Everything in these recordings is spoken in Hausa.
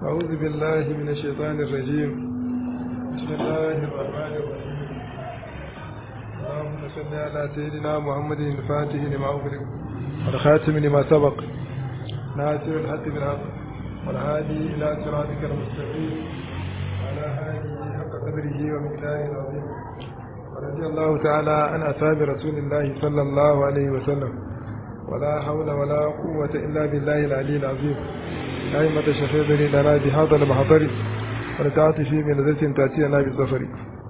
أعوذ بالله من الشيطان الرجيم بسم الله الرحمن الرحيم اللهم صل على سيدنا محمد الفاتح لما أغلق والخاتم لما سبق ناصر الحق بالحق والهادي إلى صراطك المستقيم وعلى آله حق قدره ومقداره العظيم ورضي الله تعالى عن أصحاب رسول الله صلى الله عليه وسلم ولا حول ولا قوة إلا بالله العلي العظيم أئمة الشفيع بني لنا بهذا المحضر ولتعطي في من ذات تأتينا بالظفر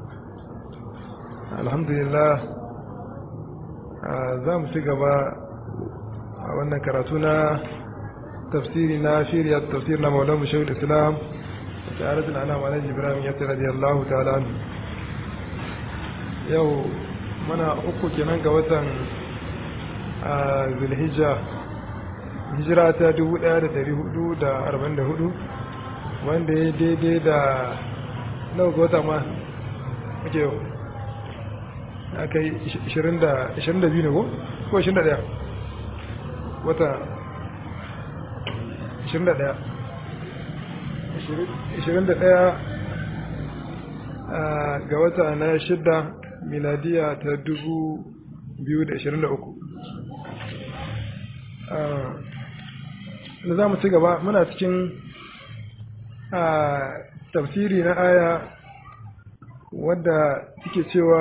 الحمد لله za mu ci gaba a wannan karatu na tafsiri na shirya tafsir na maulan mu shahul islam da taratul ana wa nabi ibrahim ya tsara radiyallahu ta'ala yau mana uku kenan ga watan zulhijja hijira ta 1444 wanda ya daidai da nawa ga wata ma ake yau aka yi 22 ne ko? ko 21 wata 21 21 ga wata na shidda miladiya ta 2023 da za mu ci gaba muna cikin tafsiri na aya wadda suke cewa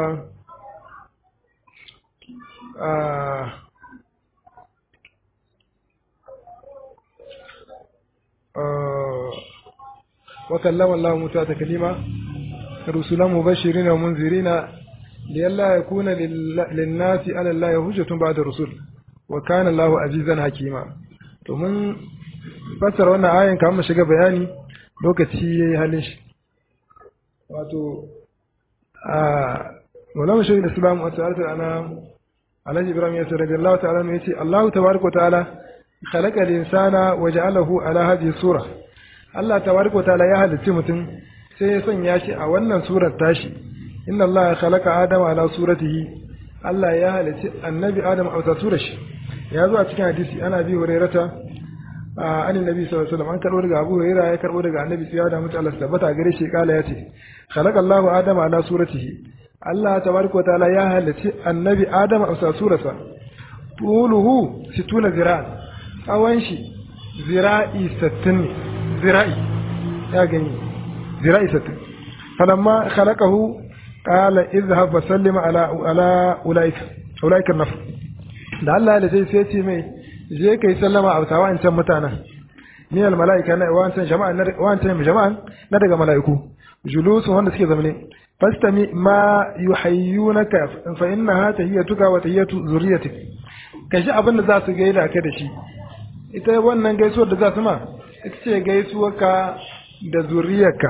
وكلم الله موسى تكليما رسلا مبشرين ومنذرين لئلا يكون للناس على الله حجة بعد الرسل وكان الله عزيزا حكيما to mun fassara wannan ayan kamar mu shiga bayani lokaci yayi halin shi wato a Maulana Shaykh Islam wa ta'ala ana Alhaji Ibrahim ya sarrafa Allah ta'ala ne yace Allah tabaraka ta'ala khalaqa al-insana wa ja'alahu ala hadhihi sura Allah tabaraka ta'ala ya halicci mutum sai ya sanya shi a wannan surar tashi inna Allah khalaqa Adama ala suratihi Allah ya halicci annabi Adam a wata surar shi ya zo a cikin hadisi ana bi hurairata an annabi sallallahu alaihi wasallam an karbo daga Abu Hurairah ya karbo daga annabi sai da mutu Allah tabbata gare shi kala yace khalaqa Allahu Adama ala suratihi Allah tabaraka wa ta'ala ya halicci annabi Adam a surarsa tuluhu situna zira'an tsawon shi zira'i 60 zira'i ya gani zira'i 60 falamma khalaqahu qala idhhab fa sallima ala ala ulaika ulaika an-nafr da Allah da sai sai ce mai je kai sallama a wata wa'ancan mutanen min al mala'ika na wa'ancan jama'an na wa'ancan jama'an na daga mala'iku julusu wanda suke zamane fastami ma yuhayyunaka fa innaha tahiyyatuka wa tahiyyatu zurriyyatik kashi abin da za su gaida ka da shi ita wannan gaisuwar da za su ma ita ce gaisuwarka da zuriyarka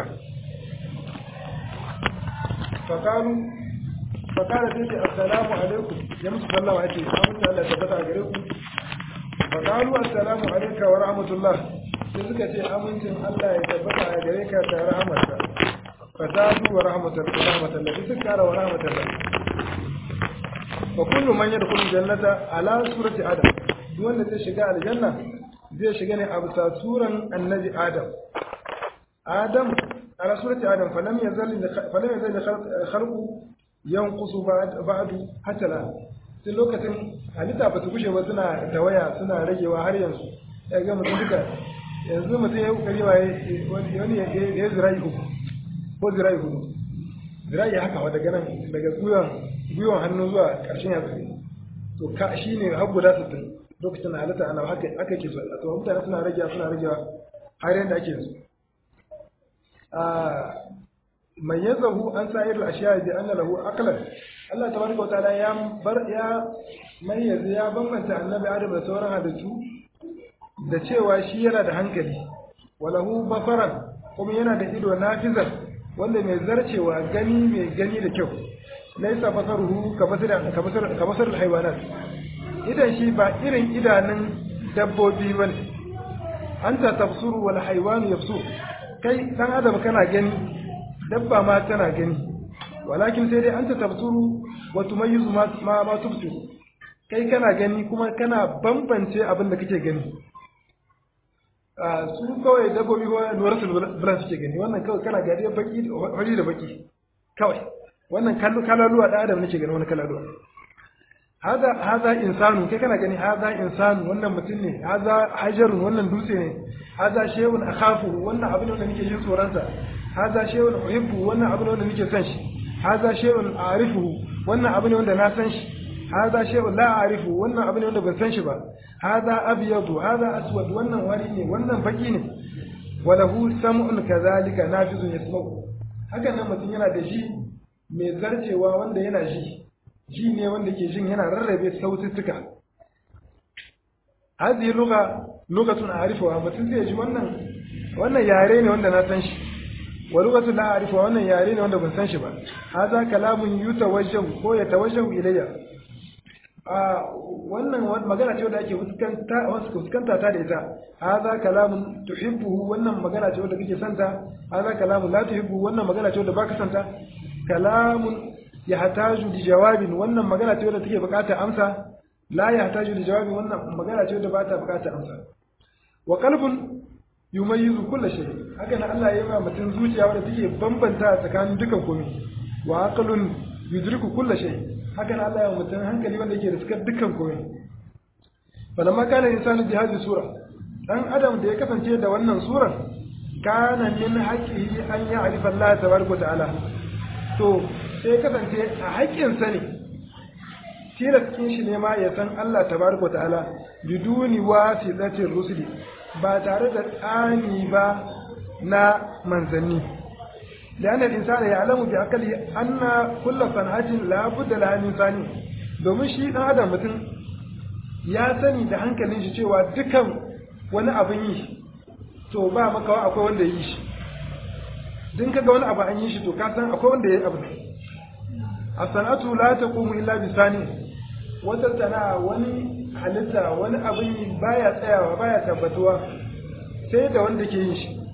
fakalu fakara sai ce assalamu alaikum ya musu sallama ake amince Allah tabbata a gare ku fakalu assalamu alaika wa rahmatullah sai suka ce amincin Allah ya tabbata a gare ka da rahmatka fasadu wa rahmatullah rahmatullah sai suka kara wa rahmatullah fa kullu man yadkhulu jannata ala surati adam duk wanda zai shiga aljanna zai shiga ne a bisa suran annabi adam adam ala surati adam falam yazal falam yazal khalqu yankusu ba'du hatta la tun lokacin halitta ba su gushe ba suna tawaya suna ragewa har yanzu ya ga mutum duka yanzu mutum ya yi kokari wa wani ya zirai uku ko zirai hudu zirai haka wa daga nan daga gwiwan gwiwan hannu zuwa karshen yatsu to ka shi ne har guda sittin lokacin halitta ana haka aka ke so to mutane suna ragewa suna ragewa har yanda ake yanzu mayyazahu an sa'ir al-ashiya bi anna lahu aqlan Allah tabaraka wa ta'ala ya bar ya mayyaza ya bambanta annabi Adam da sauran halittu da cewa shi yana da hankali walahu basaran kuma yana da ido nafizan wanda mai zarcewa gani mai gani da kyau laisa basaruhu kabasar kabasar kabasar al-haywanat idan shi ba irin idanun dabbobi bane anta tafsuru wal haywanu yafsu kai dan adam kana gani dabba ma tana gani walakin sai dai anta tafsuru wa tumayyizu ma ma tubsiru kai kana gani kuma kana bambance abin da kake gani su kawai dabbobi ko nuratul bulan suke gani wannan kawai kana gadi baki hori da baki kawai wannan kalaluwa da adam nake gani wani kalaluwa haza haza insanu kai kana gani haza insanu wannan mutum ne haza hajarun wannan dutse ne haza shay'un akhafu wannan abin da nake jin tsoron sa haza shay'un uhibbu wannan abin da nake son shi haza shay'un a'rifuhu wannan abin wanda na san shi haza shay'un la a'rifu wannan abin wanda ban san shi ba haza abyadu haza aswad wannan wari ne wannan baki ne walahu sam'un kadhalika nafizun yasma'u hakan nan mutum yana da shi mai zarcewa wanda yana ji ji ne wanda ke jin yana rarrabe saututtuka hadhihi lugha lughatun a'rifuha mutum zai ji wannan wannan yare ne wanda na san shi wa lughatun la a'rifuha wannan yare ne wanda ban san shi ba hadha kalamun yutawajjahu ko yatawajjahu ilayya a wannan magana ce wanda ake fuskanta fuskanta ta da ita hadha kalamun tuhibbuhu wannan magana ce wanda kake santa hadha kalamun la tuhibbu wannan magana ce wanda baka santa kalamun yahtaju li jawabin wannan magana ce wanda take buƙatar amsa la yahtaju li jawabin wannan magana ce wanda ba ta buƙatar amsa wa qalbun yumayyizu kulli shay haka nan Allah ya yi mutum zuciya wanda take bambanta tsakanin dukan komai wa aqlun yudriku kulli shay haka nan Allah ya yi mutum hankali wanda yake riskar dukan komai falamma kana insanu bi hadhihi sura dan adam da ya kasance da wannan surar kana min haqqihi an ya'rifa Allah tabaraka ta'ala to sai kasance a haƙƙinsa ne tilaskin shi ne ma ya san Allah tabaraka ta'ala biduni wasitatir rusuli ba tare da tsani ba na manzanni لأن الإنسان يعلم بعقله أن كل صنعة لا بد لها من ثاني domin shi ɗan adam mutum ya sani da hankalin shi cewa dukan wani abin yi to ba makawa akwai wanda yi shi din kaga wani abu an yi shi to ka san akwai wanda ya yi abu a sanatu la taqumu illa bi sani wata sana'a wani halitta wani abin yi baya tsayawa baya tabbatuwa sai da wanda ke yin shi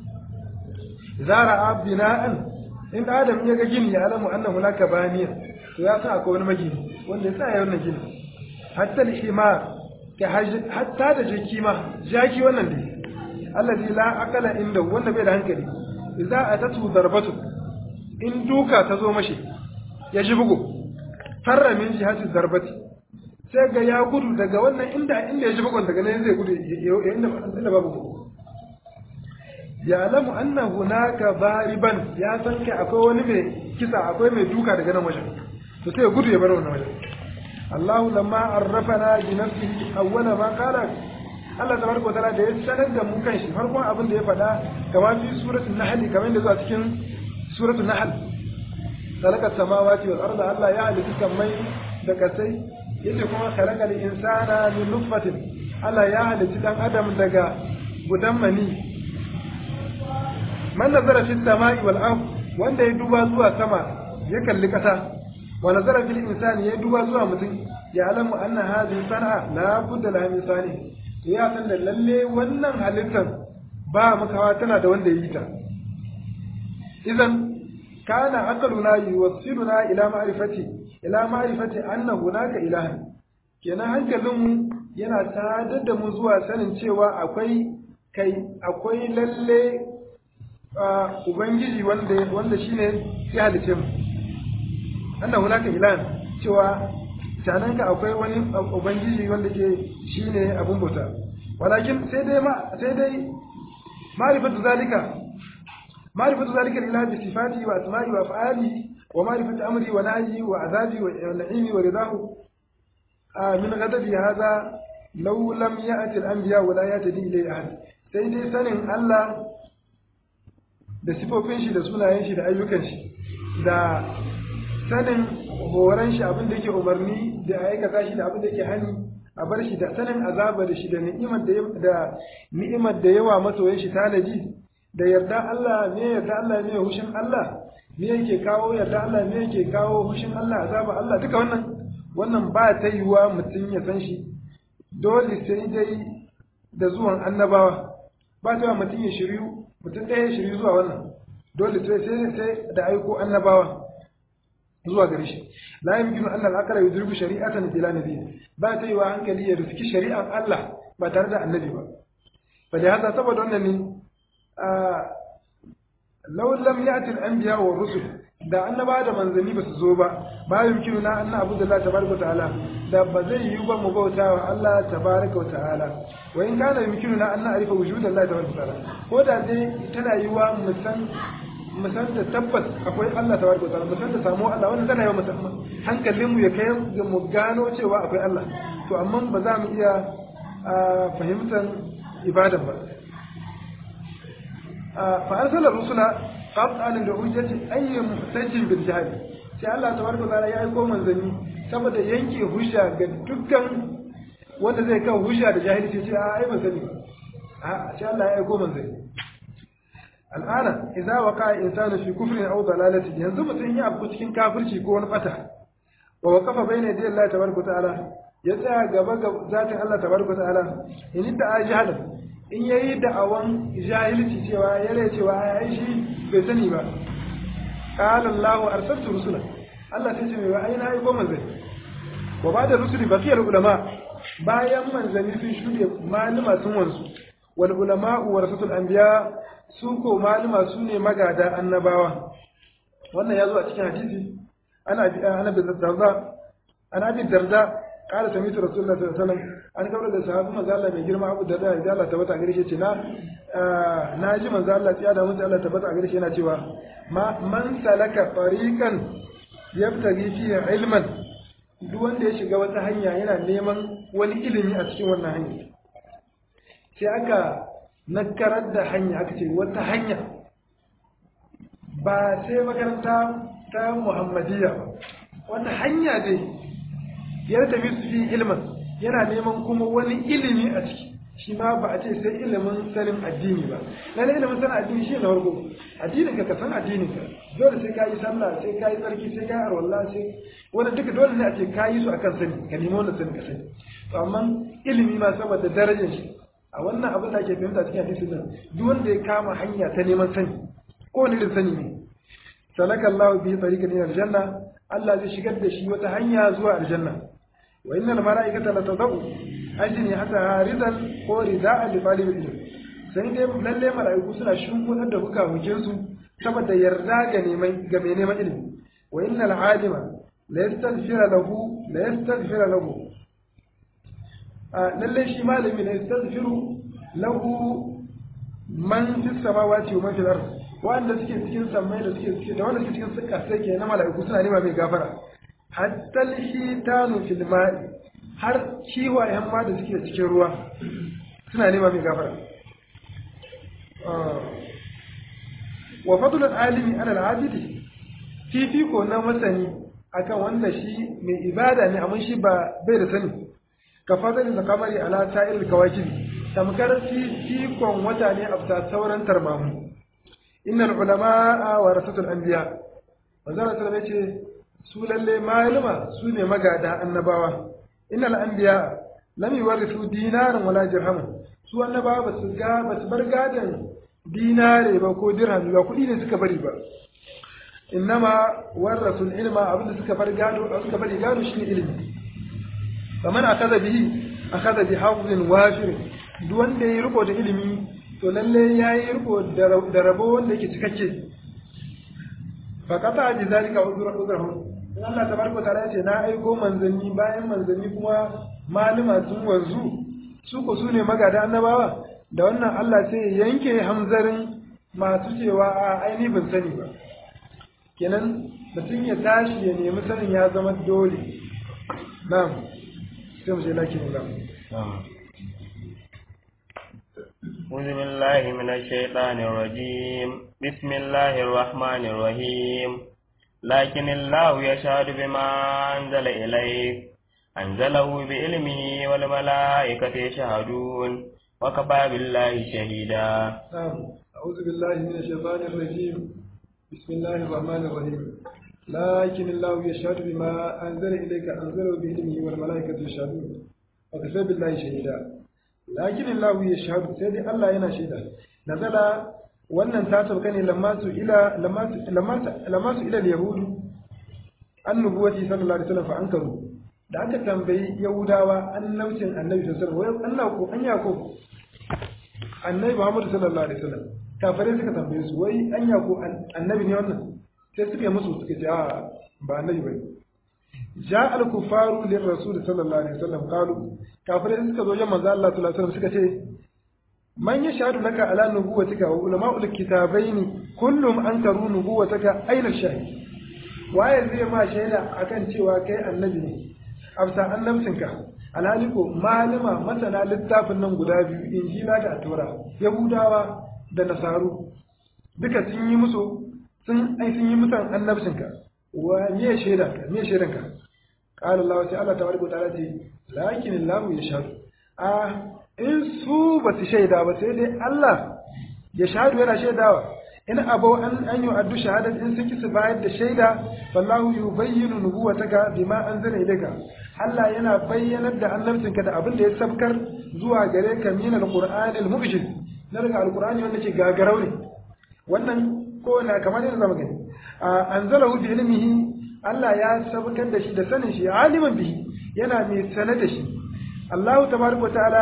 zara bina'an in adam ya ga gini ya alamu annahu laka baniya to ya san akwai wani magini wanda ya tsaya wannan gini hatta al-himar ka hatta da jaki ma jaki wannan dai allazi la aqala inda wanda bai da hankali idza atatu darbatu in duka ta zo mashi ya ji bugu farra min jihati darbati sai ga ya gudu daga wannan inda inda ya ji bugun daga nan zai gudu inda inda babu bugu ya alamu anna hunaka bariban ya san kai akwai wani mai kisa akwai mai duka daga nan wajen to sai ya gudu ya bar wannan wajen Allah lamma arrafana bi nafsihi awwala ma qala Allah tabaraka wa ta'ala da ya sanar da mu kanshi farkon abin da ya faɗa kamar fi suratul nahl kamar da zuwa cikin suratul nahl khalaqa samawati wal arda Allah ya halitta samai da kasai yace kuma khalaqa al insana min nutfatin Allah ya halitta dan adam daga gudan mani man nazara fi samai wal ard wanda ya duba zuwa sama ya kalli kasa wa nazara fil insani ya duba zuwa mutum ya alamu anna hadhihi sana'a la budda laha min sani to ya san da lalle wannan halittar ba makawa tana da wanda yi ta idan kana aqluna yuwassiluna ila ma'rifati ila ma'rifati anna hunaka ilahan kenan hankalinmu yana sadar da mu zuwa sanin cewa akwai kai akwai lalle ubangiji wanda wanda shine ya halice mu anna hunaka ilahan cewa sananka akwai wani ubangiji wanda ke shine abun bauta walakin sai dai ma sai dai ma'rifatu zalika ma'rifatu zalika lillahi bi sifati wa asma'i wa af'ali wa ma'rifatu amri wa nahyi wa azabi wa na'imi wa ridahu min ghadabi hadha law lam ya'ti al-anbiya wa la yatadi ilayhi ahad sai dai sanin Allah da sifofin shi da sunayen shi da ayyukan shi da sanin horon shi abin da yake umarni da aikata shi da abin da yake hani a bar shi da sanin azaba da shi da ni'imar da da ni'imar da yawa masoyan shi tanadi da yarda Allah me yarda Allah me hushin Allah me yake kawo yarda Allah me yake kawo hushin Allah azaba Allah duka wannan wannan ba ta yiwa mutum ya san shi dole sai dai da zuwan annabawa ba ta mutum ya shiryu mutum ɗaya ya shiryu zuwa wannan dole sai sai da aiko annabawa zuwa gare shi la yumkinu an al-aqra yudriku shari'atan bila nabi ba ta yi wa hankali ya riski shari'an Allah ba tare da annabi ba fa da haka saboda wannan ne law lam ya'ti al-anbiya wa rusul da annaba da manzanni ba su zo ba ba yumkinu na anna abu da Allah tabaraka ta'ala da ba zai yi ba mu bauta wa Allah tabaraka ta'ala wa in kana yumkinu na anna arifa wujud Allah tabaraka ta'ala ko da dai tana yi wa mu san mu san da tabbas akwai Allah tabaraka ta'ala mu san da samu Allah wannan tana yi wa musamman hankalin mu ya kai mu gano cewa akwai Allah to amma ba za mu iya fahimtar ibadan ba fa arsala rusula qat'an da hujjati ayyi muhtajin bil jahl sai Allah tabaraka ta'ala ya aiko manzanni saboda yanke hujja ga dukkan wanda zai kawo hujja da jahilci ce a ai ban sani a sai Allah ya aiko manzanni al'ana idza waqa insanu fi kufrin aw dalalati yanzu mutum ya abu cikin kafirci ko wani bata wa waqafa bayna yadi Allah tabaraka ta'ala ya tsaya gaba ga zatin Allah tabaraka ta'ala in da ajahala in yayi da'awan jahilci cewa yare cewa ai shi bai sani ba qala Allahu arsaltu rusula Allah sai ce mai wa aina ai goma zai wa ba da rusuli baqiyal ulama bayan manzanni sun shude malama sun wanzu wal ulama warasatul anbiya su ko malama su ne magada annabawa wannan ya zo a cikin hadisi ana bi ana bi darda ana bi darda qala sami'tu rasulullahi sallallahu alaihi wasallam an kaura da sahabi manzo Allah mai girma Abu Darda ya Allah tabbata gare shi ce na na ji manzo Allah ya da manzo Allah tabbata gare shi yana cewa ma man salaka tariqan yabtaghi fihi ilman duk wanda ya shiga wata hanya yana neman wani ilimi a cikin wannan hanya sai aka nakarar da hanya aka ce wata hanya ba sai makaranta ta muhammadiyya ba wata hanya dai ya tafi su fi ilmin yana neman kuma wani ilimi a ciki shi ma ba a ce sai ilimin sanin addini ba lalle ilimin sanin addini shi na farko addinin ka ka san addinin ka dole sai ka yi sallah sai ka yi tsarki sai ka yi arwallah sai wanda duka dole ne a ce ka yi su akan sani ka nemi wannan sani ka sani to amma ilimi ma saboda darajar shi a wannan abin da ake fahimta cikin hadisin nan duk wanda ya kama hanya ta neman sani ko wani irin sani ne salaka Allah bi tariqan ila aljanna Allah zai shigar da shi wata hanya zuwa aljanna wa innal mala'ikata la tadau ajni hatta haridan ko rida'an li talib ilm sai dai lalle mala'iku suna shimfidar da hukamukin su saboda yarda ga neman ga mai neman ilimi wa innal alima la yastaghfira lahu la yastaghfira lahu lalle shi malami la yastaghfiru lahu man fi samawati wa man fil ard wanda suke cikin sammai da suke cikin da wanda suke cikin ƙasa ke na mala'iku suna nema mai gafara hatta shitanu fil ma'i har kiwayen ma da suke cikin ruwa suna nema mai gafara wa fadlul alimi ala al-abidi fifiko na masani akan wanda shi mai ibada ne amma shi ba bai da sani ka fadlul zakamari ala sa'il kawakibi tamkar fifikon wata ne a sauran tarmamu innal ulama warasatul anbiya manzara sallallahu ce su lalle maluma su ne magada annabawa innal anbiya lam yuwarithu dinaran wala dirhaman su annabawa ba su ga ba su bar gadan dinare ba ko dirham ba kudi ne suka bari ba innama warasul ilma abinda suka bar gado suka bari gado shine ilimi faman akaza bihi akaza bi hawzin wafir duk wanda ya riko da ilimi to lalle ya yi riko da rabo wanda yake cikakke fa kata ji zalika uzura uzurahum in Allah tabaraka ta'ala ce na aiko manzanni bayan manzanni kuma malama sun wanzu su ko sune magada annabawa da wannan Allah sai ya yanke hamzarin masu cewa a aini ban sani ba kenan mutum ya tashi ya nemi sanin ya zama dole na'am sai mu je lakin na'am أعوذ بالله من الشيطان الرجيم بسم الله الرحمن الرحيم لكن الله يشهد بما أنزل إليك أنزله بعلمه والملائكة يشهدون وكفى بالله شهيدا نعم أعوذ بالله من الشيطان الرجيم بسم الله الرحمن الرحيم لكن الله يشهد بما أنزل إليك أنزله بعلمه والملائكة يشهدون وكفى بالله شهيدا lakin Allah ya shahadu sai dai Allah yana shaida nazala wannan ta sauka ne lamma su ila lamma su ila yahudu annubuwati sallallahu alaihi wasallam fa ankaru da aka tambayi yahudawa annabcin annabi sallallahu alaihi wasallam Allah ko anya ko annabi Muhammad sallallahu alaihi wasallam kafirai suka tambaye su wai anya ko annabi ne wannan sai suka yi musu suka ce a ba annabi bane ja al kufaru lir rasul sallallahu alaihi wasallam qalu kafirai suka zo jan manzo Allah sallallahu alaihi wasallam suka ce man yashhadu laka ala nubuwatika wa ulama'ul kitabaini kullum ankaru nubuwataka aina shahid waye zai ma shaida akan cewa kai annabi ne afsa annabcinka alhali ko malama masana littafin nan guda biyu injila da atura yahudawa da nasaru duka sun yi musu sun ai sun yi mutan annabcinka wa me shaida ka me shaidan ka qala allah sai allah tabaraka wa ta'ala ce lakin allah yashhadu a in su ba su shaida ba sai dai allah ya shahadu yana shaidawa in abau an an yi addu shahadat in sun kisa bayar da shaida fallahu yubayyinu nubuwataka bima anzala ilayka Allah yana bayyanar da annabcinka da abin da ya sabkar zuwa gare ka min alqur'anil mu'jiz na daga alqur'ani wanda ke gagarau ne wannan ko na kamar yadda zamu gani anzalahu bi ilmihi Allah ya sabkar da shi da sanin shi aliman bihi yana mai sanar da shi Allah tabaraka wa ta'ala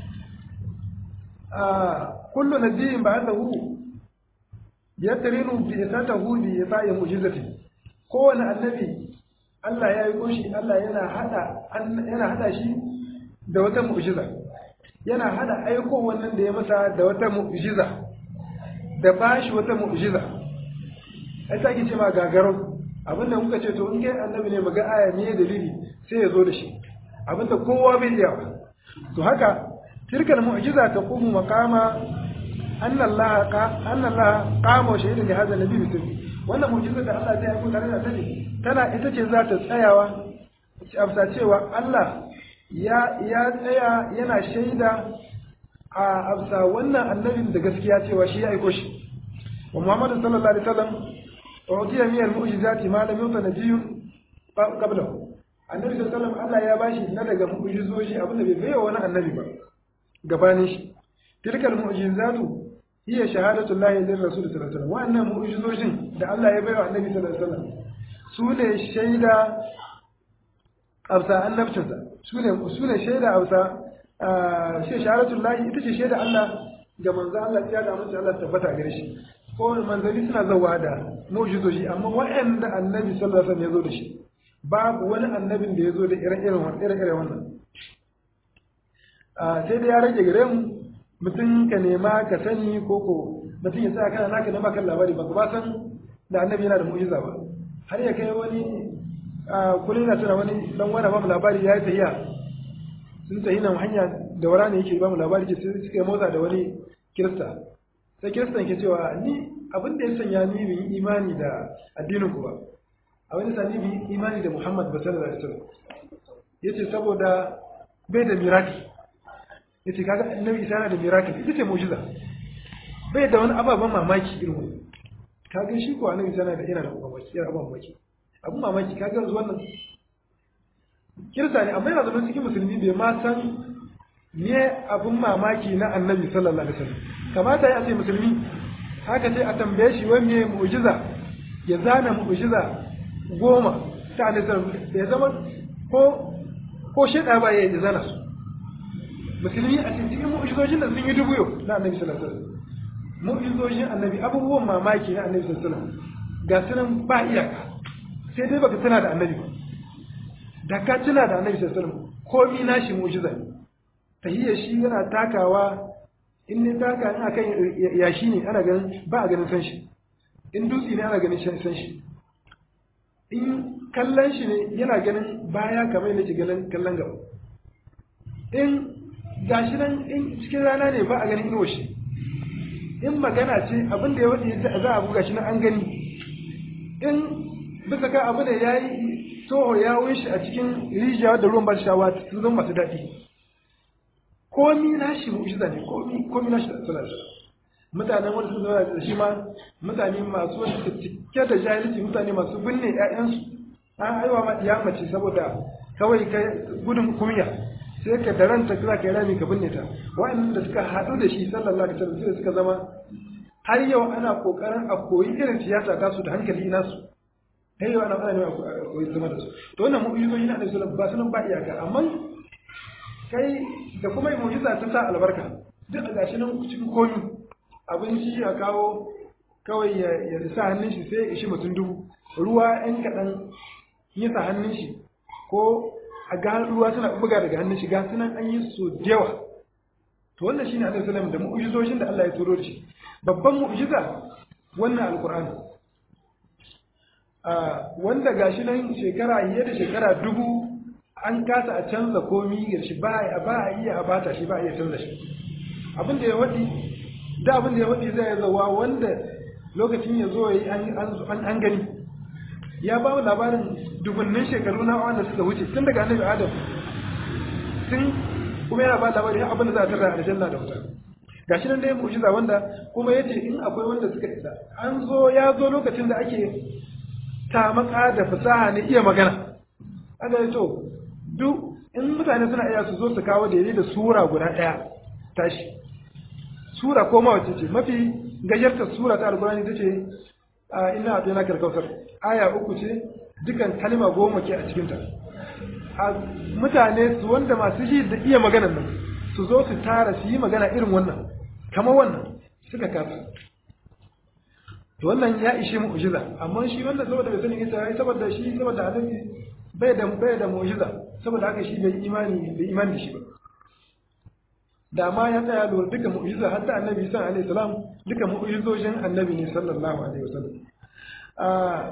kullu nabiyyin ba'athahu yatrinu bi isatahu bi isa'i mu'jizati kowane annabi Allah ya yi koshi Allah yana hada yana hada shi da wata mu'jiza yana hada aiko wannan da ya masa da wata mu'jiza da bashi wata mu'jiza ai sai ce ma gagaro abinda muka ce to in kai annabi ne maga aya ne dalili sai ya zo da shi abinda kowa bai iya to haka tilkal mu'jiza ta qumu maqama anna Allah anna Allah qama shahidan li hadha nabi bi wannan mu'jiza da Allah zai aiko tare da annabi tana ita ce za ta tsayawa afsa cewa Allah ya ya tsaya yana shaida a afsa wannan annabin da gaskiya cewa shi ya aiko shi wa Muhammad sallallahu alaihi wasallam udiya min al-mu'jizati ma lam yuta nabiyyun qablahu annabi sallallahu alaihi wasallam Allah ya bashi na daga mu'jizoji abinda bai bayyana wani annabi ba gabanin shi tilkal mu'jizatu hiya shahadatu llahi lir rasul sallallahu alaihi wasallam wannan mu'jizojin da Allah ya bayyana annabi sallallahu alaihi wasallam su ne shaida amsa annabcinsa su ne su ne shaida amsa shi shahadatu llahi ita ce shaida Allah ga manzo Allah ya da mutum Allah tabbata gare shi ko manzali suna zawa da mu'jizoji amma waɗanda annabi sallallahu alaihi wasallam ya zo da shi babu wani annabin da ya zo da ire-iren wannan ire-iren wannan sai da ya rage gare mu mutum ka nema ka sani ko ko mutum ya tsaya kana naka nema kan labari ba ba san da annabi yana da mu'jiza ba har ya kai wani kullum yana tuna wani dan wani ba mu labari ya yi tahiya sun tahi nan hanya da wara ne yake ba mu labari ke sai suka yi motsa da wani kirista sai kiristan ke cewa ni abin da ya sanya ni bin imani da addinin ku ba a wani sani bin imani da Muhammad ba sallallahu alaihi wasallam yace saboda bai da miracle yace kaga annabi isa yana da miracle ita ce mu'jiza bai da wani ababen mamaki irin wannan kaga shi ko annabi isa yana da yana da mamaki yana abin mamaki abin mamaki kaga yanzu wannan kirsa ne amma yana zama cikin musulmi bai ma san me abin mamaki na annabi sallallahu alaihi wasallam kamata ya ce musulmi haka sai a tambaye shi wani me mu'jiza ya zana mu'jiza goma ta annabi sallallahu alaihi wasallam ya zama ko ko sheda ba ya zana su musulmi a cikin mu'jizojin da sun yi dubu yau na annabi sallallahu alaihi wasallam mu'jizojin annabi abubuwan mamaki na annabi sallallahu alaihi wasallam ga sunan ba iyaka sai dai baka tuna da annabi ba da ka tuna da annabi sallallahu alaihi wasallam komai nashi mu'jiza ne tahiyya shi yana takawa in ne taka in akan yashi ne ana ganin ba a ganin san shi in dutse ne ana ganin san shi in kallon shi ne yana ganin baya kamar yadda ke ganin kallon gaba in gashi nan in cikin rana ne ba a ganin inuwa shi in magana ce abin da ya wuce za a buga shi nan an gani in bisa ka abu da ya yi toho ya shi a cikin rijiya da ruwan ba shawa sun zama masu daɗi komi nashi mu'jiza ne komi komi nashi da sallar mutanen wanda sun zama da shi ma mutane masu wanda suka cike da jahilci mutane masu binne ƴaƴansu an aiwa ma iya mace saboda kawai ka gudun kunya sai ka daranta za ka yi rami ka binne ta wa'annan da suka haɗu da shi sallallahu alaihi wasallam sai suka zama har yau ana kokarin a koyi irin siyasa ta su da hankali ina su har yau ana ana ne a koyi zama da su to wannan mu'jizoji na Annabi sallallahu alaihi wasallam ba su nan ba iyaka amma kai da kuma mu'jiza ta sa albarka duk a gashi nan cikin komi abinci a kawo kawai ya sa hannun shi sai ya ishi mutum dubu ruwa yan kaɗan yi sa hannun shi ko a ga ruwa suna buga daga hannun shi ga sunan an yi so da yawa to wannan shine annabi sallallahu da mu'jizoshin da Allah ya turo shi babban mu'jiza wannan alqur'ani a wanda gashi nan shekara fiye da shekara dubu an kasa a canza komi ga shi ba a iya a bata shi ba a iya canza shi abin da ya waɗi da abin da ya waɗi zai zawa wanda lokacin ya zo yi an gani ya ba mu labarin dubunnin shekaru na wanda suka wuce tun daga annabi adam tun kuma yana ba labarin abin da za a tarra aljanna da wuta gashi nan dai mu'jiza wanda kuma yace in akwai wanda suka isa an zo ya zo lokacin da ake tamaka da fasaha ne iya magana aka yi to duk in mutane suna iya su zo su kawo daidai da sura guda ɗaya tashi sura ko ma wace ce mafi gajarta sura ta alkurani ta ce ina a tsayina karkautar aya uku ce dukan kalma goma ke a cikinta a mutane su wanda masu yi da iya maganan nan su zo su tara su yi magana irin wannan kamar wannan suka kasa to wannan ya ishe mu'jiza amma shi wannan saboda bai sani ita saboda shi saboda annabi bai da bai da mu'jiza saboda haka shi bai imani bai imani da shi ba da ma ya tsaya lura duka mu'jiza hatta annabi Isa alaihi salam duka mu'jizojin annabi ne sallallahu alaihi wasallam ah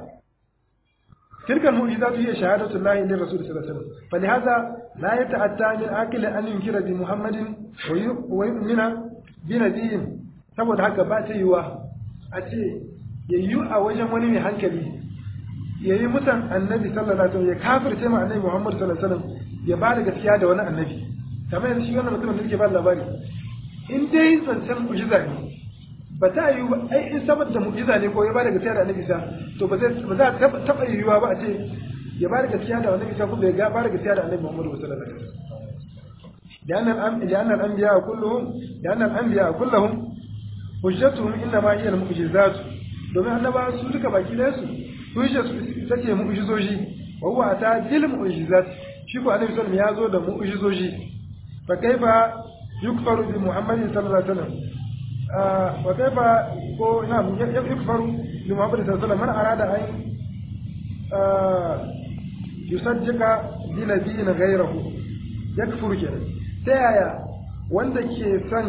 تلك المعجزات هي شهادة الله للرسول صلى الله عليه وسلم فلهذا لا يتأتى من عاقل أن ينكر بمحمد ويؤمن بنبي saboda haka ba ta yiwa a ce ya yi a wajen wani mai hankali ya yi mutan annabi sallallahu alaihi wasallam ya kafirce ma annabi Muhammad sallallahu alaihi wasallam ya ba da gaskiya da wani annabi kamar yanzu shi wannan mutumin da yake ba labari in dai zancen mu'jiza ne ba ta yiwu ba ai in saboda mu'jiza ne ko ya ba da gaskiya da annabi sa to ba zai ba za ta taba yiwuwa ba a ce ya ba da gaskiya da annabi sa ko bai ga ba da gaskiya da annabi Muhammad sallallahu alaihi wasallam لأن لأن الأنبياء كلهم لأن الأنبياء كلهم حجتهم إنما هي المعجزات domin annaba su duka baki ɗaya su hujja su ita ce mu'jizoji wa huwa ata bil mu'jizat shi ko annabi sallallahu ya zo da mu'jizoji fa kaifa yukfaru bi muhammadin sallallahu alaihi wasallam wa kaifa ko na yukfaru bi muhammadin sallallahu alaihi wasallam man arada an yusaddiqa bi nabiyyin ghayrahu yakfuru kenan ta yaya wanda ke son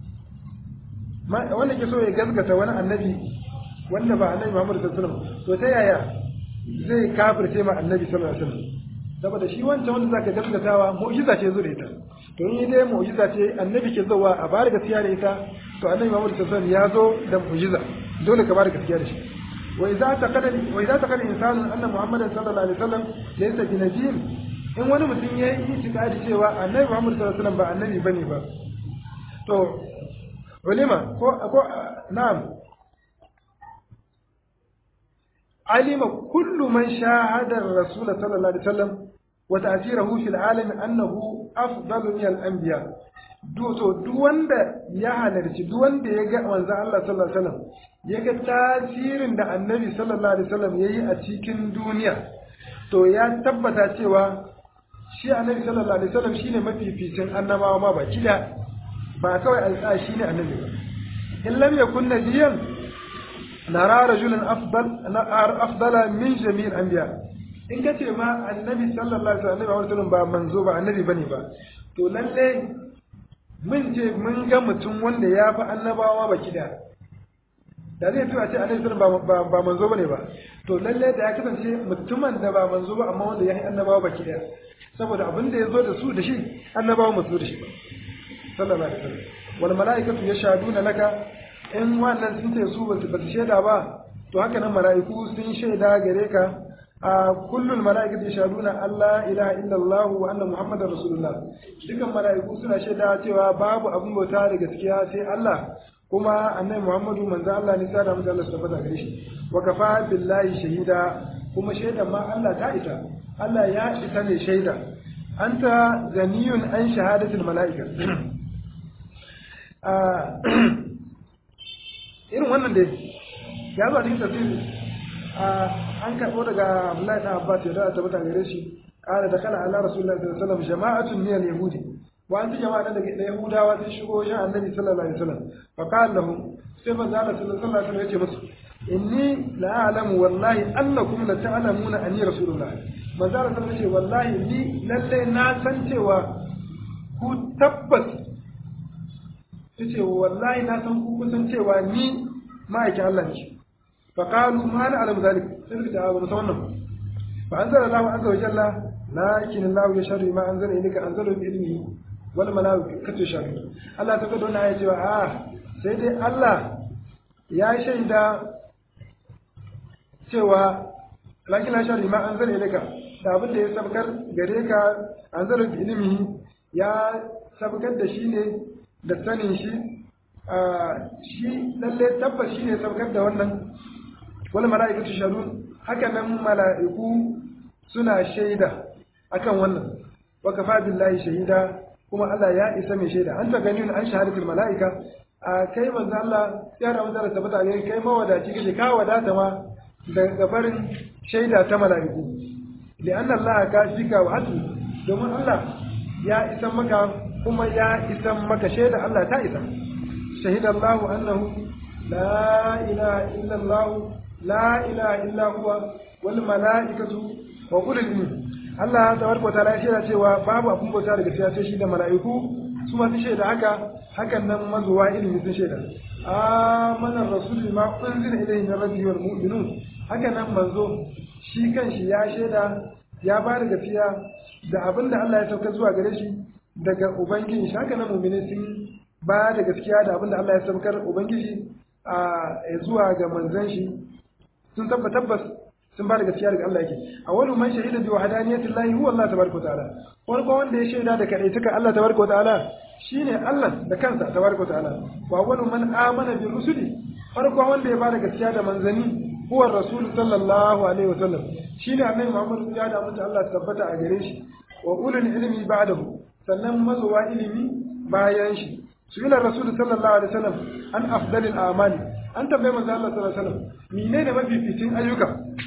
wanda ke so ya gaskata wani annabi wanda ba annabi Muhammad sallallahu alaihi wasallam to ta yaya zai kafirce ma annabi sallallahu alaihi wasallam saboda shi wancan wanda zaka gaskatawa mu'jiza ce zo da ita to in dai mu'jiza ce annabi ke zuwa a bada gaskiya da ita to annabi Muhammad sallallahu alaihi wasallam ya zo da mu'jiza dole ka bada gaskiya da shi wa idza taqada wa idza taqada insanu anna muhammadan sallallahu alaihi wasallam laysa bi nabiyyin in wani mutum ya yi itikadi cewa annabi Muhammad sallallahu alaihi wasallam ba annabi bane ba to ulima ko ko na'am alima kullu man shahada ar-rasul sallallahu alaihi wasallam wa ta'thirahu fil alam annahu afdalu min al-anbiya duk to duk wanda ya halarci duk wanda ya ga manzon Allah sallallahu alaihi wasallam ya ga tasirin da annabi sallallahu alaihi wasallam yayi a cikin duniya to ya tabbata cewa shi annabi sallallahu alaihi wasallam shine mafificin annabawa ma baki da ba kawai alƙa shine annabi ba in lam yakun nabiyan nara rajulan afdal afdala min jami'il anbiya in ka ce ma annabi sallallahu alaihi wasallam ba manzo ba annabi bane ba to lalle mun ce mun ga mutum wanda ya fi annabawa baki da da zai tura ce annabi sallallahu alaihi ba manzo bane ba to lalle da ya kasance mutumin da ba manzo ba amma wanda ya yi annabawa baki da saboda abin da ya zo da su da shi annabawa masu da shi ba sallallahu alaihi wasallam wal malaikatu yashhaduna laka in wannan sun ce su ba su shaida ba to haka nan mala'iku sun shaida gare ka a kullul mala'ikatu yashhaduna alla ilaha illa Allah wa anna muhammadar rasulullah dukan mala'iku suna shaida cewa babu abin bauta da gaskiya sai Allah kuma annabi Muhammadu manzo Allah ne sada masa Allah tabbata gare shi wa kafa billahi shahida kuma shaidan ma Allah ta isa Allah ya isa ne shaida anta zaniyun an shahadatul mala'ika irin wannan dai ya zo a cikin tafsiri an karɓo daga Abdullahi da Abbas ya da tabbata gare shi قال دخل على رسول الله صلى الله عليه وسلم جماعة من اليهود wa an jama'a daga da yahudawa sun shigo wajen annabi sallallahu alaihi wasallam fa qala lahum sai manzo Allah sallallahu alaihi wasallam ya ce musu inni la a'lamu wallahi annakum la ta'lamuna anni rasulullah manzo Allah sallallahu alaihi wallahi ni lalle na san cewa ku tabbas yace wallahi na san ku kun san cewa ni ma'aikin Allah ne fa qalu ma na alam zalik sai suka ce a ba wannan fa anzala Allahu azza wa jalla lakin Allah yashhadu ma anzala ilayka anzalu bi ilmihi wal malaikatu shahidun Allah ta gado na ya ce a sai dai Allah ya shaida cewa lakin la shari ma an zane laka da abin da ya sabkar gare ka an zara bi ilimi ya sabkar da shi ne da sanin shi shi lalle tabbas shi ne sabkar da wannan wani mala'ikatu sharu haka nan mala'iku suna shaida akan wannan wa kafa billahi shahida kuma Allah ya isa mai shaida an ta gani an shahadatul mala'ika a kai manzo Allah ya da manzo tabbata ne kai mawadaci kake ka wadata ma daga barin shaida ta mala'iku li'an Allah ka shika wa hatu domin Allah ya isa maka kuma ya isa maka shaida Allah ta isa shahida Allah annahu la ilaha illa Allah la ilaha illa huwa wal mala'ikatu wa ulul ilmi Allah tabaraka wa ta'ala ya shaida cewa babu abun bauta daga gaskiya sai shi da mala'iku su ma sun shaida haka hakan nan mazuwa ilimi sun shaida amana rasul ma unzila ilayhi min rabbihi wal mu'minun haka nan manzo shi kanshi ya shaida ya ba da gaskiya da abin da Allah ya sauka zuwa gare shi daga ubangiji shi haka nan mu'mini sun ba da gaskiya da abin da Allah ya saukar ubangiji a zuwa ga manzon shi sun tabbata tabbas sun ba da gaskiya daga Allah yake a wani man shahida bi wahdaniyati Allah huwa Allah tabaraka ta'ala wani ko wanda ya shaida da kadaituka Allah tabaraka ta'ala shine Allah da kansa tabaraka ta'ala wa wani man amana bi rusuli farko wanda ya ba da gaskiya da manzani huwa rasul sallallahu alaihi wasallam shine annabi Muhammad ya da mutu Allah tabbata a gare shi wa ulul ilmi ba'dahu sannan mazuwa ilimi bayan shi sunan rasul sallallahu alaihi wasallam an afdalil a'mali an tambaye manzo Allah sallallahu alaihi wasallam menene mafificin ayyuka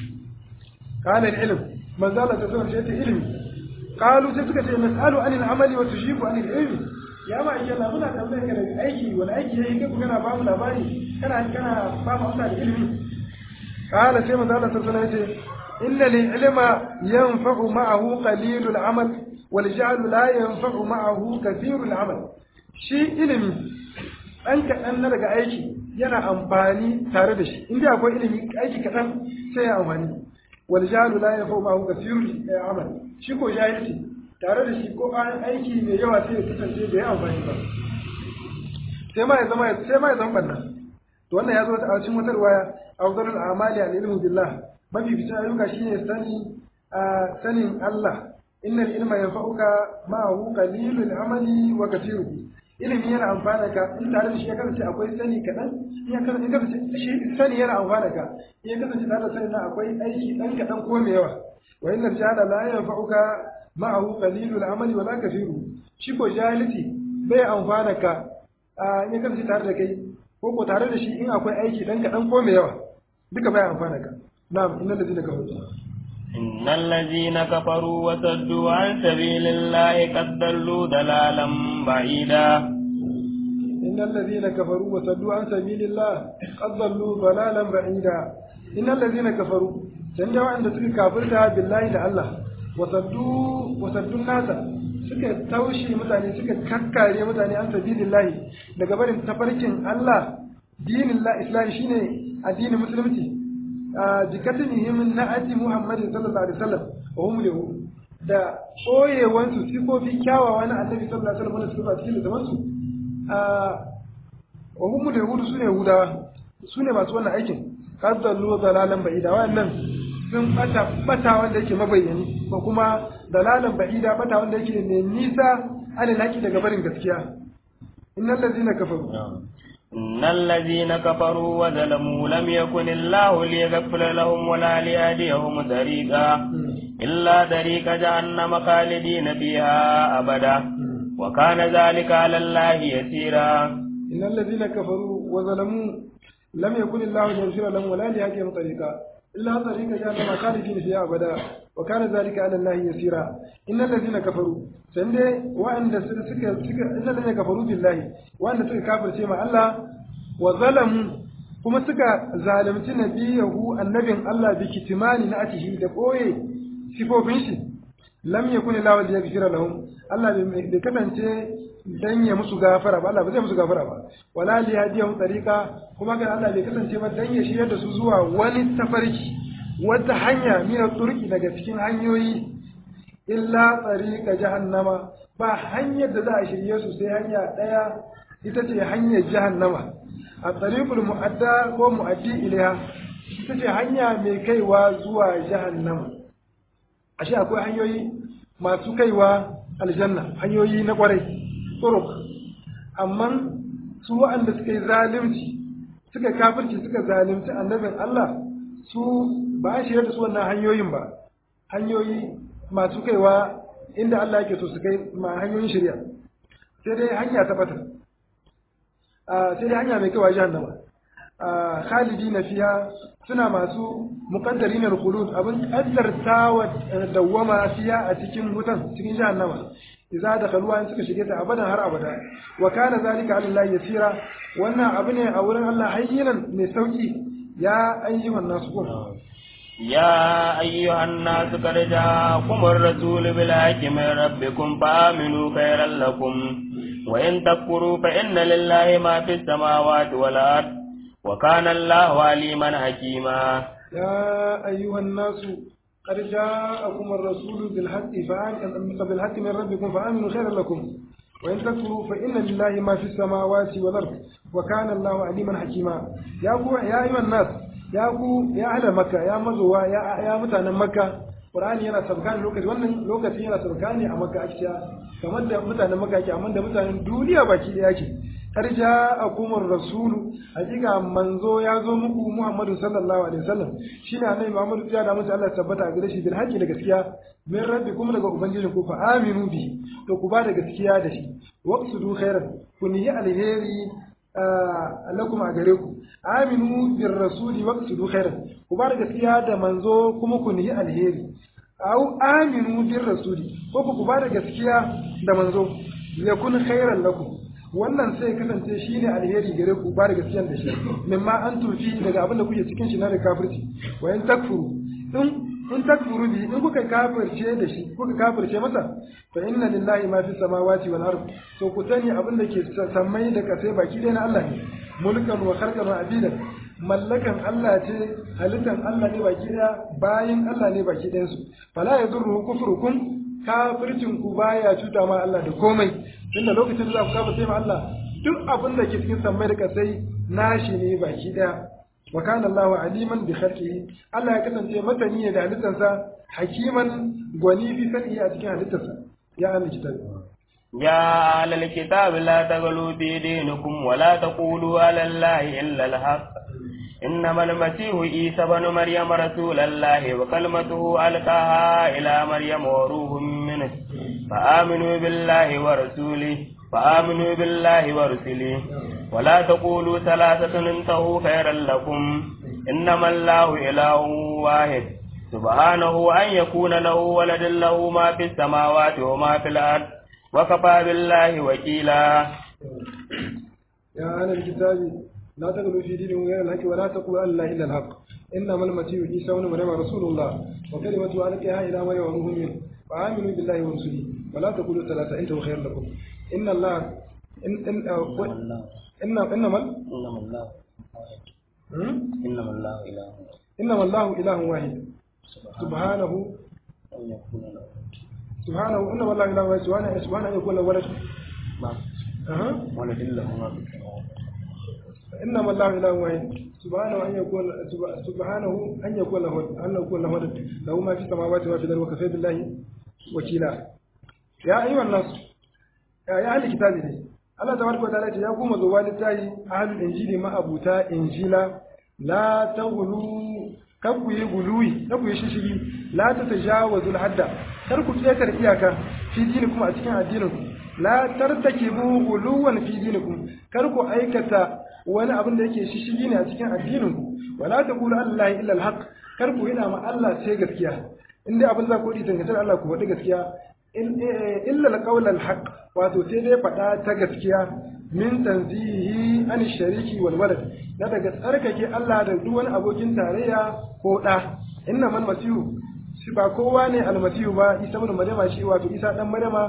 kana ilm manzo Allah sallallahu alaihi wasallam ilimi qalu sai suka ce nas'alu anil amali wa tujibu anil ilmi ya ma iya Allah muna tambayar ka da aiki wani aiki yayi kai kana ba mu labari kana kana ba mu da ilimi قال سيما الله صلى الله عليه وسلم إن العلم ينفع معه قليل العمل والجعل لا ينفع معه كثير العمل shi ilimi ɗan kaɗan na daga aiki yana amfani tare da shi inda akwai ilimi aiki kaɗan sai ya amfani wal jahalu la yafu ma'ahu kathirul amal shi ko jahilci tare da shi ko an aiki mai yawa sai ya kasance bai amfani ba sai ma ya zama sai ma ya zama banna to wannan ya zo a cikin wata riwaya afdalul a'mali al ilmu billah mafi fitan ayyuka shine sani sanin Allah innal ilma yanfa'uka ma'ahu qalilul amali wa kathiruhu ilimi yana amfana ka in tare da shi ya kasance akwai sani kaɗan in ya kasance shi sani yana amfana ka in ya kasance tare da sani na akwai aiki ɗan kaɗan ko mai yawa wa innal jahala la yanfa'uka ma'ahu qalilul amali wa la kathiruhu shi ko jahilci bai amfana ka in ya kasance tare da kai ko ko tare da shi in akwai aiki ɗan kaɗan ko mai yawa duka bai amfana ka na'am innal ladina kafaru إن الذين كفروا وصدوا عن سبيل الله قد ضلوا ضلالا بعيدا إن الذين كفروا وصدوا عن سبيل الله قد ضلوا ضلالا بعيدا إن الذين كفروا سنجوا عند سكي كافرتها بالله لله وصدوا وصدوا الناس suka taushe mutane suka kakkare mutane an sabilillahi daga barin tafarkin Allah dinin la islam shine addinin musulunci jikatinihim na'ati Muhammadin sallallahu alaihi wasallam wa hum lahu da koyewan su sifofi kyawawa na Annabi sallallahu alaihi wasallam suka cikin zaman su wa hum lahu sune Yahudawa sune masu wannan aikin qaddallu dalalan ba'ida wannan sun bata bata wanda yake mabayyani ko kuma dalalan ba'ida bata wanda yake ne nisa alal haki daga barin gaskiya innal ladzina kafaru إن الذين كفروا وظلموا لم يكن الله ليغفر لهم ولا ليهديهم طريقا إلا طريق جهنم خالدين فيها أبدا وكان ذلك على الله يسيرا إن الذين كفروا وظلموا لم يكن الله ليغفر لهم ولا ليهديهم طريقا illa tariqa jahannama khalidina fiha abada wa kana zalika ala allahi yasira innal ladina kafaru sande wa'anda suka suka innal ladina kafaru billahi wa'anda suka kafirce ma Allah wa zalamu kuma suka zalunci nabiyahu annabin Allah bi kitimani na atihi da koye sifofin shi lam yakun lahu liyaghfira lahum Allah bai kasance dan ya musu gafara ba Allah ba zai musu gafara ba wala li hadiyahum tariqa kuma ga Allah bai kasance ba dan ya shiryar da su zuwa wani tafarki wata hanya min turki daga cikin hanyoyi illa tariqa jahannama ba hanyar da za a shirye su sai hanya daya ita ce hanyar jahannama a tariqul mu'adda ko mu'addi ilaiha ita ce hanya mai kaiwa zuwa jahannama ashe akwai hanyoyi masu kaiwa aljanna hanyoyi na kwarai turuk amma su waɗanda suka yi zalunci suka kafirci suka zalunci annabin Allah su ba a shirya da su wannan hanyoyin ba hanyoyi masu kaiwa inda Allah yake so su kai ma hanyoyin shirya sai dai hanya ta bata sai dai hanya mai kaiwa jahannama khalidi na fiya suna masu muƙaddari na rukulud abin ƙaddarta wa dawwama fiya a cikin wutan cikin jahannama idza dakhaluha in suka shige ta abadan har abada wa kana zalika ala Allah yasira wannan abu ne a wurin Allah hayyinan mai sauki ya ayyuhan nasu kun يا أيها الناس قد جاءكم الرسول بالحق من ربكم فآمنوا خيرا لكم وإن تكفروا فإن لله ما في السماوات والأرض وكان الله عليما حكيما يا أيها الناس قد جاءكم الرسول بالحق بالحق من ربكم فآمنوا خيرا لكم وإن تكفروا فإن لله ما في السماوات والأرض وكان الله عليما حكيما يا يا أيها الناس يا يا أهل مكة يا مزوا يا يا متانا مكة Qur'ani yana sabkani lokaci wannan lokacin yana sabkani a Makka ake kamar da mutanen Makka ake amma da mutanen duniya baki da yake tarja akumar rasulu hakika manzo ya zo muku Muhammadu sallallahu alaihi wasallam shine annabi Muhammadu ya da mutu Allah tabbata a gare shi bil haqqi da gaskiya min rabbikum daga ubangijin ku fa aminu bi to ku ba da gaskiya da shi waqsudu khairan kun yi alheri lakum a gare ku aminu bir rasuli waqsudu khairan ku ba da gaskiya da manzo kuma ku yi alheri au aminu bir rasuli ko ku ba da gaskiya da manzo yakun khairan lakum wannan sai kasance shi ne alheri gare ku ba da gaskiya da shi mimma an tufi daga abin da kuke cikin shi na da kafirci wa in takfuru in in takfuru bi in kuka kafirce da shi kuka kafirce masa fa inna lillahi ma fi samawati wal ard to ku sani abin da ke sammai da kasai baki ɗaya na Allah ne mulkan wa kharqan wa abidan mallakan Allah ce halittan Allah ne baki ɗaya bayin Allah ne baki ɗayan su fala yadurru kufrukum kafircin ku baya cuta ma Allah da komai tunda lokacin da za ku kafa sai ma Allah duk abin da ke cikin sammai da kasai nashi ne baki daya wa kana Allahu aliman bi khalqihi Allah ya kasance matani ne da halittarsa hakiman gwani fi sani a cikin halittarsa ya ahli kitab يا أهل الكتاب لا تغلوا في دينكم ولا تقولوا على الله إلا الحق إنما المسيح عيسى بن مريم رسول الله وكلمته ألقاها إلى مريم وروح منه فآمنوا بالله ورسوله فآمنوا بالله ورسله ولا تقولوا ثلاثة انتهوا خيرا لكم إنما الله إله واحد سبحانه أن يكون له ولد له ما في السماوات وما في الأرض وكفى بالله وكيلا يا أهل الكتاب لا تغلوا في دينكم غير الحق ولا تقولوا على الله إلا الحق إنما المسيح عيسى بن مريم رسول الله وكلمته ألقاها إلى مريم وروح منه فآمنوا بالله ورسله ولا تقولوا ثلاثة أنتم خير لكم إن الله إن إن إن إنما إنما الله إنما الله إله إنما الله إله واحد سبحانه أن يكون له سبحانه إنما الله إله واحد سبحانه سبحانه أن يكون له ولد أها ولد له ما في السماوات إنما الله إله واحد سبحانه أن يكون سبحانه أن يكون له أن يكون له ولد له ما في السماوات وما في الأرض وكفى بالله وكيلا يا أيها الناس يا أهل الكتاب ne Allah tabaraka wa ta'ala ce ya kuma zuwa littafi ahlul injili ma abuta injila la taghlu kar ku yi guluwi kar ku yi shishigi la tatajawazul hadda kar ku ƙetare iyaka fi dinikum a cikin addinin ku la tartakibu guluwan fi dinikum kar ku aikata wani abin da yake shishigi ne a cikin addinin ku wala taqulu allahi illa alhaq kar ku hina ma Allah sai gaskiya in dai abin za ku yi dangantar Allah ku faɗi gaskiya illa alqawl alhaq wato sai dai faɗa ta gaskiya min tanzihi an shariki wal walad na daga tsarkake Allah da duk wani abokin tarayya ko da inna man masihu shi ba kowa ne almasihu ba isa ibn maryama shi wato isa dan maryama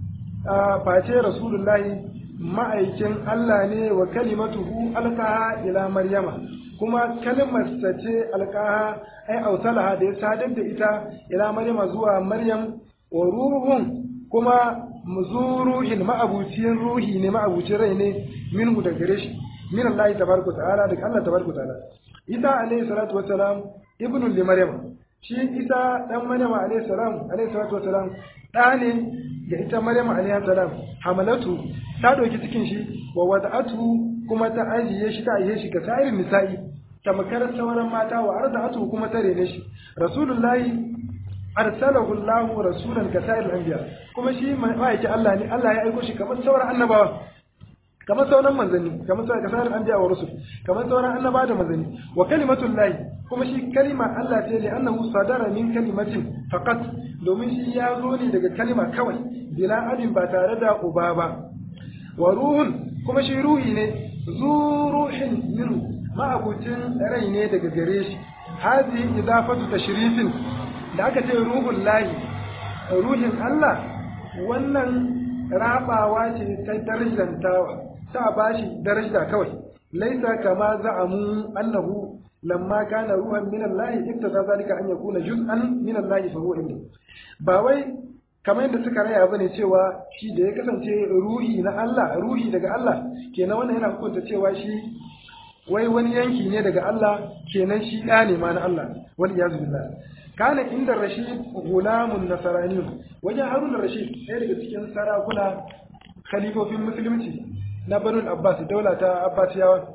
a face rasulullahi ma'aikin Allah ne wa kalimatuhu alqaha ila maryama kuma kalmar sa ce alqaha ai autalaha da ya sadar da ita ila maryama zuwa maryam wa ruhun kuma muzuruhin ma'abucin ruhi ne ma'abucin rai ne minhu da gare shi min Allah tabaraka ta'ala daga Allah tabaraka ta'ala Isa alayhi salatu wassalam ibnu li maryam shi Isa dan maryam alayhi salam alayhi salatu wassalam da ne ga ita maryam alayhi salam hamalatu ta doki cikin shi wa wada'atu kuma ta ajiye shi ta ajiye shi ga sa'irin nisa'i tamkar sauran mata wa arda'atu kuma ta rene shi rasulullahi arsalahu Allahu rasulan ka sa'ir anbiya kuma shi ma'aiki Allah ne Allah ya aiko shi kamar sauran annabawa kamar sauran manzanni kamar sauran kasar anbiya wa rusul kamar sauran annabawa da manzanni wa kalimatul lahi kuma shi kalima Allah ce li annahu sadara min kalimatin faqat domin shi ya zo ne daga kalima kawai bila abin ba tare da uba ba wa ruhun kuma shi ruhi ne zu ruhin minhu ma'abucin rai ne daga gare shi hadhihi idafatu tashrifin da aka ce ruhun lahi ruhin Allah wannan rabawa ce ta darajantawa ta bashi daraja kawai laisa kama za'amu annahu lamma kana ruhan min Allah iktada zalika an yakuna juz'an min Allah fa huwa inda ba wai kamar yadda suka raya bane cewa shi da ya kasance ruhi na Allah ruhi daga Allah kenan wannan yana hukunta cewa shi wai wani yanki ne daga Allah kenan shi ɗa ne ma na Allah wal iyazu billah kana inda rashid gulamun nasarani wajen harun rashid ɗaya daga cikin sarakuna khalifofin musulunci na banul abbas daula ta abbasiyawa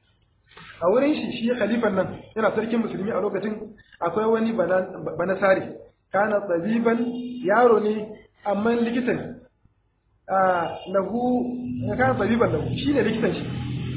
a wurin shi shi khalifan nan yana sarkin musulmi a lokacin akwai wani banasari kana tsabiban yaro ne amma likitan lahu kana tsabiban lahu shi ne likitan shi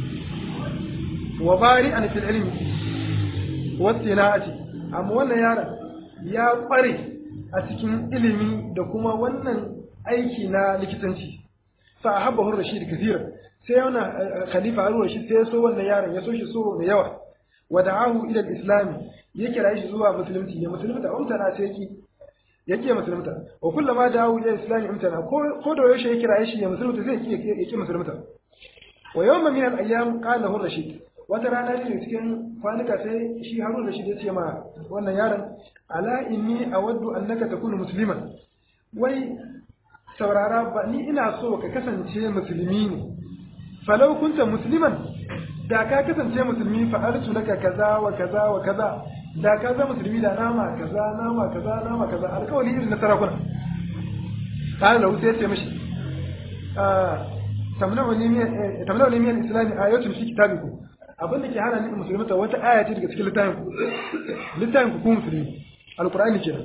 wa bari an fil ilmi wa sina'ati amma wannan yaron ya kware a cikin ilimi da kuma wannan aiki na likitanci fa habbahu rashid kathira sai yana khalifa harun rashid sai ya so wannan yaron ya so shi so mai yawa wa da'ahu ila al-islam ya kira shi zuwa musulunci ya musulunta umtana sai yake yake musulunta wa kullama da'ahu ila al-islam umtana ko da yaushe ya kira shi ya musulunta zai yake yake musulunta wa yawma min al-ayyam qala lahu rashid wata rana ne cikin kwanuka sai shi harun rashid ya ce ma wannan yaron ala inni awaddu annaka takunu musliman wai saurara ba ni ina so ka kasance musulmi ne falau kunta musliman da ka kasance musulmi fa arsu laka kaza wa kaza wa kaza da ka zama musulmi da nama kaza nama kaza nama kaza alkawali irin na sarakuna kana da wuce ya ce mishi tamna'uni min islami ayatun fi kitabikum abin da ke hana ni musulmata wata aya ce daga cikin littafin ku littafin ku ku musulmi alqur'ani kenan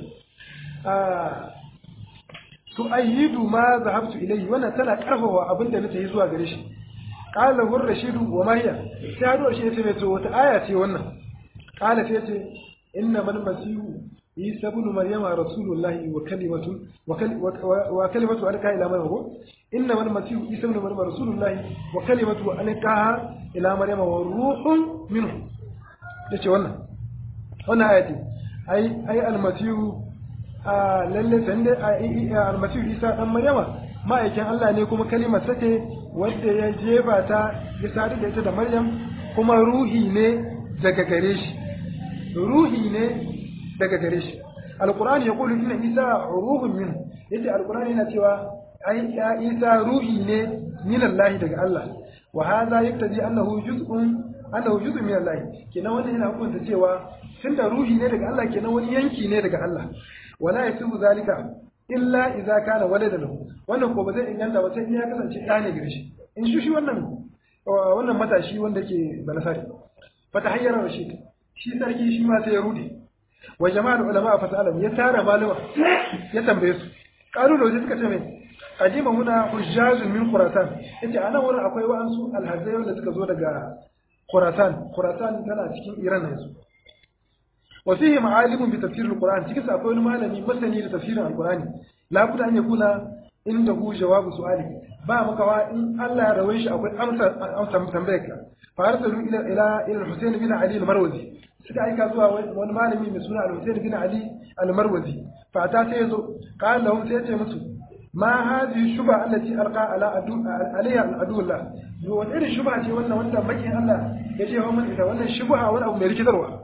ah to ayyidu ma zahabtu ilayhi wannan tana karfafa abin da nake zuwa gare shi qala hur rashidu wa ma hiya sai hado shi yace mai to wata aya ce wannan qala sai yace inna man masihu isa ibn maryama rasulullahi wa kalimatu wa kalimatu alqa ila maryam inna man masihu isa ibn maryama rasulullahi wa kalimatu alqa ila maryama wa ruhun minhu yace wannan wannan ayati ai ai almasihu a lalle sande almasihu isa dan maryama ma'aikin Allah ne kuma kalimar sa ce wanda ya jefa ta ya sadu da ita da maryam kuma ruhi ne daga gare shi ruhi ne daga gare shi alqur'ani ya kulu inna isa ruhun min yace alqur'ani yana cewa ai ya isa ruhi ne min Allah daga Allah wa hadha yaktaji annahu juz'un annahu juz'un min Allah kenan wannan yana hukunta cewa tunda ruhi ne daga Allah kenan wani yanki ne daga Allah wala yasibu zalika illa idza kana waladan lahu wannan ko ba zai inganta ba sai in ya kasance ɗa ne gare shi in shi shi wannan wannan matashi wanda ke balasari fa tahayyara rashid shi sarki shi ma sai ya rude wa jama'ar ulama fa ta'alam ya tara malama ya tambaye su qalu da suka ce mai qadima muna hujjajun min khurasan yace anan wurin akwai wa'ansu alhazai wanda suka zo daga khurasan khurasan tana cikin iran yanzu wa fihi ma'alimun bi tafsir al-Qur'an cikin sa akwai wani malami masani da tafsirin al-Qur'ani la budda an yakuna inda hu jawabu su'ali ba makawa in Allah ya rawaye shi akwai amsa amsa tambayar ka fa arsalu ila ila ila al-Husayn bin Ali al-Marwazi suka aika zuwa wani malami mai suna al-Husayn bin Ali al-Marwazi fa ta sai yazo qala lahum sai ya ce musu ma hadhihi shubha allati alqa ala adu alayha al-adullah yo wani irin shubha ce wannan wanda makin Allah ya ce wa mun ita wannan shubha wani abu mai rikitarwa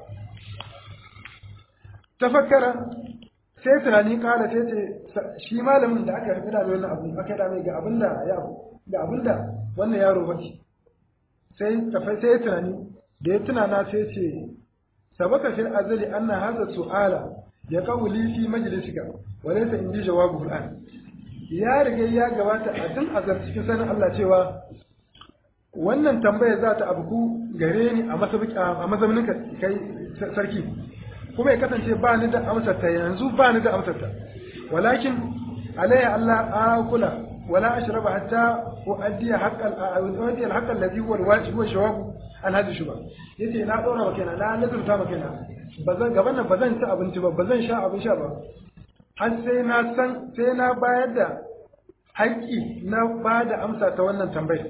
tafakkara sai tunani kala sai ce shi malamin da aka rubuta da wannan abu aka da mai ga abinda ya ga abinda wannan yaro bace sai tafai sai tunani da ya tunana sai ce sabaka fil azali anna hadha su'ala ya qawli fi majlisika wa laysa indi jawabu al'an ya riga ya gabata a tun azar cikin sanin Allah cewa wannan tambaya za ta abuku gare ni a mazaunin kai sarki kuma ya kasance ba ni da amsar ta yanzu ba ni da amsar ta walakin alayya Allah akula wala ashraba hatta uaddi haqqal uaddi al-haqq alladhi huwa al-wajib wa shawabu an hadi shuba yace na dora maka na na nazarta maka na bazan gaban nan bazan ci abinci ba bazan sha abin sha ba har sai na san sai na bayar da haƙƙi na ba da amsa ta wannan tambayar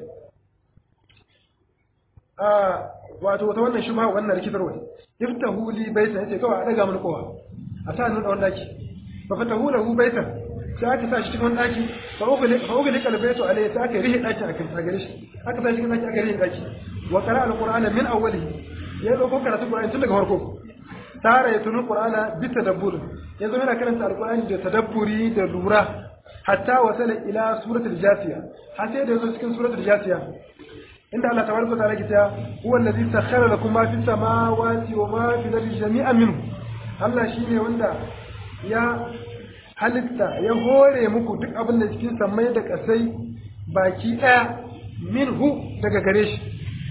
a wato ta wannan shubha wannan rikitarwa iftahu li baita yace kawai a daga mun kowa a sa nuna wannan daki fa fatahu lahu baita sai aka sa shi cikin wannan daki fa ugli fa ugli kalbaytu alayhi sai aka rihi daki akan ta gare shi aka sa shi cikin daki aka rihi daki wa qara alqur'ana min awwalihi ya dauko karatu qur'ani tun daga farko tara ya tunu qur'ana bi tadabbur yanzu yana karanta alqur'ani da tadabburi da lura hatta wasala ila suratul jasiya har sai da yazo cikin suratul jasiya inda Allah tabaraka wa ta'ala kita huwa allazi sakhkhara lakum ma fis samawati wa ma fil ardi jami'an minhu Allah shine wanda ya halitta ya hore muku duk abin da cikin samai da kasai baki daya minhu daga gare shi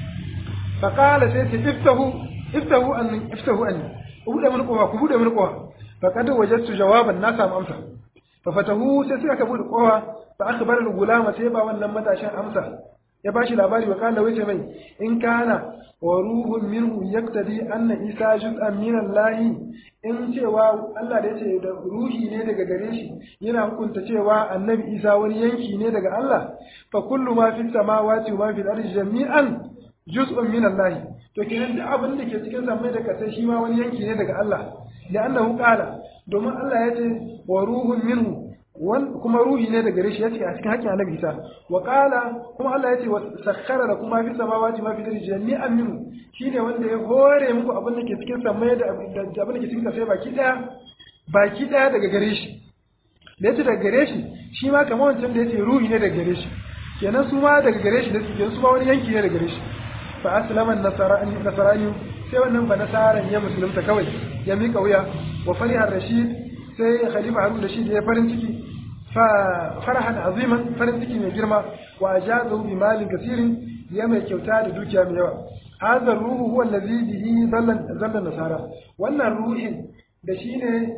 fa qala sai ce iftahu iftahu an iftahu an bude mun kowa ku bude mun kowa fa kad wajadtu jawaban na samu amsa fa fatahu sai suka bude kowa fa akhbara al-gulama sai ba wannan matashin amsa ya ba shi labari wa kala wace mai in kana wa ruhun minhu yaktadi anna isa juz'an min Allah in cewa Allah da yace da ruhi ne daga gare shi yana hukunta cewa annabi isa wani yanki ne daga Allah fa kullu ma fi samawati wa ma fi al-ardi jami'an juz'un min Allah to kenan da abin da ke cikin samai da kasai shi ma wani yanki ne daga Allah li'annahu qala domin Allah yace wa ruhun minhu kuma ruhi ne daga rishi yace a cikin hakkin annabi Isa wa qala kuma Allah yace wa sakhkhara lakum ma fi samawati ma fi ardi jami'an minhu shine wanda ya hore muku abin da ke cikin samai da abin da ke cikin kasai baki daya baki daya daga gare shi da yace daga gare shi shi ma kamar wancan da yace ruhi ne daga gare shi kenan su ma daga gare shi da su su ma wani yanki ne daga gare shi fa aslama nasarani nasarani sai wannan ba nasaran ya musulunta kawai ya mika wuya wa fariha rashid sai khalifa harun rashid ya farin ciki farahan aziman farin ciki mai girma wa ajazahu bi malin kasirin ya mai kyauta da dukiya mai yawa hadha ruhu huwa allazi bihi zallan zallan nasara wannan ruhin da shine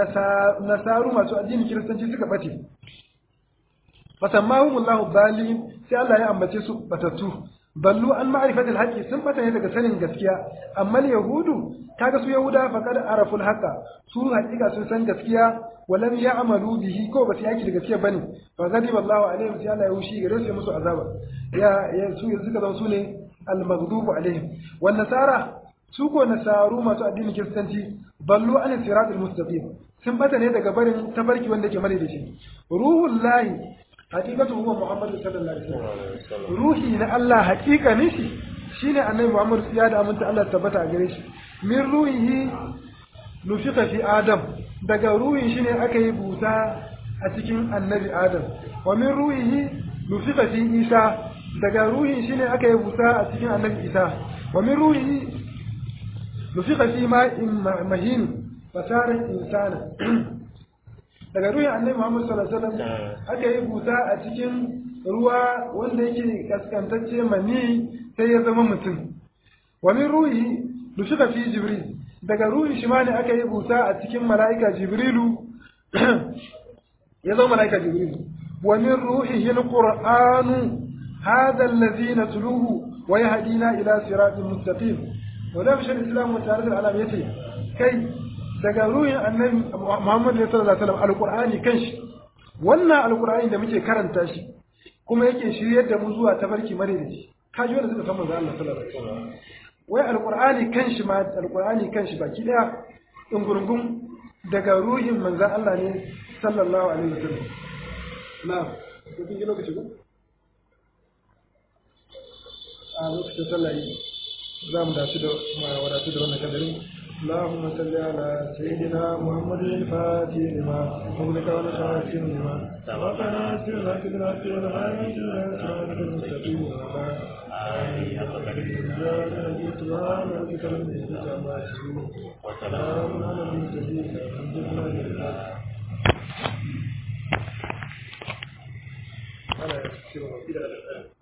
nasaru masu addinin kiristanci suka bace fasammahumullahu dalin sai Allah ya ambace su batattu ballu an ma'rifatil haqqi sun bata ne daga sanin gaskiya amma yahudu kaga su yahuda faqad araful haqa su haƙiƙa sun san gaskiya walam ya'malu bihi ko ba su yaki da gaskiya bane fa ghadiba Allahu alaihim sai Allah ya hushi gare su musu azaba ya ya su suka zama su ne al-maghdubu alaihim wan nasara su ko nasaru masu addinin kiristanci ballu an siratul mustaqim sun bata ne daga barin tabarki wanda ke mare da shi ruhul lahi hakikatu huwa muhammadu sallallahu alaihi wasallam ruhi na Allah hakikanin shi shine annabi muhammad ya da aminta Allah tabbata a gare shi min ruhihi nufika fi adam daga ruhin shi ne aka yi buta a cikin annabi adam wa min ruhihi nufika fi isa daga ruhin shi ne aka yi buta a cikin annabi isa wa min ruhihi nufika fi ma'in mahin fasara insana daga ruhin annabi Muhammad sallallahu alaihi wasallam aka yi buta a cikin ruwa wanda yake kaskantacce mani sai ya zama mutum wa min ruhi nushika fi jibril daga ruhin shi ma ne aka yi buta a cikin mala'ika jibrilu ya zama mala'ika jibrilu wa min ruhihi alqur'anu hadha alladhi natluhu wa yahdina ila siratin mustaqim wa da shi islam wa ta'ala alam yace kai daga ruhin annabi Muhammad sallallahu alaihi wasallam alqur'ani kanshi wannan alqur'ani da muke karanta shi kuma yake shiryar da mu zuwa tabarki madaidaici ka ji wanda suka san manzo Allah sallallahu alaihi wasallam wai alqur'ani kanshi ma alqur'ani kanshi baki daya dungurungun daga ruhin manzo Allah ne sallallahu alaihi wasallam na'am ko kin lokaci ko a lokacin sallah za mu dace da wadatu da wannan kadarin اللهم صل على سيدنا محمد الفاتح لما أغلق والخاتم لما سبقنا سرك بالحق والهادي إلى صراط المستقيم وعلى آله حق قدره سبحان ربك رب العزة عما يصفون وسلام على المرسلين الحمد لله أنا أشكرك